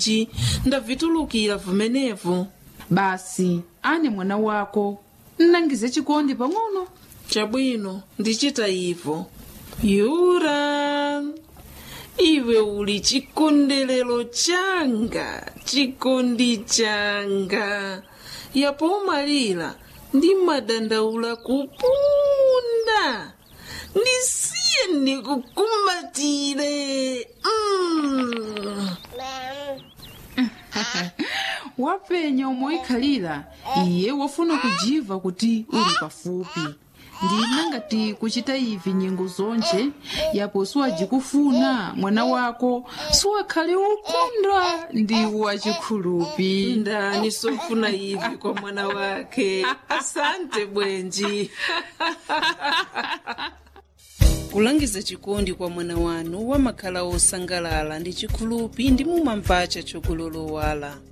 ci ndavitulukira vumenevu basi ane mwana wako nnangize chikondi pang'ono chabwino ndichita ivo yura iwe uli chikondelero changa chikondi changa yapo umalira ndi madandaula kupunda ndisiye ndikukumbatire mm. wapenya umoikhalira iye wafuna kujiva kuti uli pafupi ndina ngati kuchita ivi nyengo zonje yapo siwajikufuna mwana wako siwakhale ukondwa ndi wachikhulupi ndani sofuna ivi kwa mwana wake asante bwenji kulangiza chikondi kwa mwana wanu wamakhala osangalala ndi chikhulupi ndi mumamvacha chokulolowala